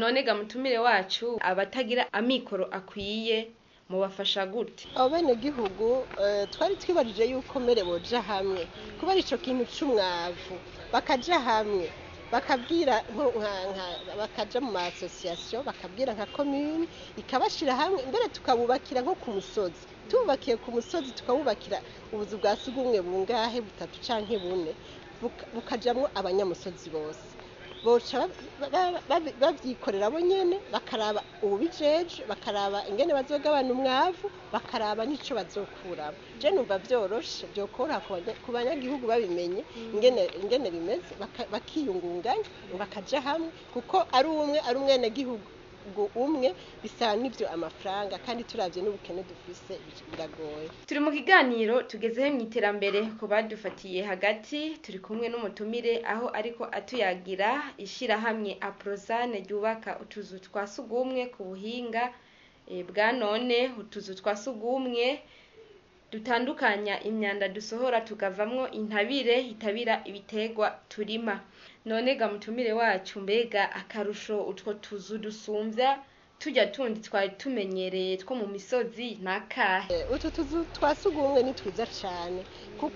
none ga mutumire wacu abatagira amikoro akwiye mubafasha gute abo bene gihugu eh, twari twibajije yuko mbere boja hamwe kubera ico kintu c'umwavu bakaja hamwe bakabwira nko- nka- nka- bakaja mu ma association bakabwira nka commune ikabashira hamwe mbere tukabubakira nko ku musozi tububakiye ku musozi tukabubakira ubuzu bwa sugumwe bungahe butatu canke bune buka- bukajamwo abanyamusozi bose boca ba- ba- ba- bavyikorera bo nyene bakaraba ububijeje bakaraba ingene bazogabana umwavu bakaraba n'ico bazokuramo je numva vyoroshe vyokoroha ku banya- ku banyagihugu babimenye ingene ingene bimeze baka- bakiyungunganya bakaja hamwe kuko ari umwe ari umwenegihugu umwe bisaba n'ivyo amafaranga kandi turavye n'ubukene dufise biragoye turi mu kiganiro tugezeho mu iterambere ku badufatiye hagati turi kumwe n'umutumire aho ariko atuyagira ishirahamwe aprozane ryubaka utuzu twa sugumwe ku buhinga eh, bwa none utuzu twa sugumwe dutandukanya imyanda dusohora tukavamwo intabire itabira ibitegwa turima none ga mutumire wacu mbega akarusho utwo tuzu dusumvya tujya tundi twari tumenyereye two mu misozi nakahe utu tuzu twa sugumwe ni twiza cane kuko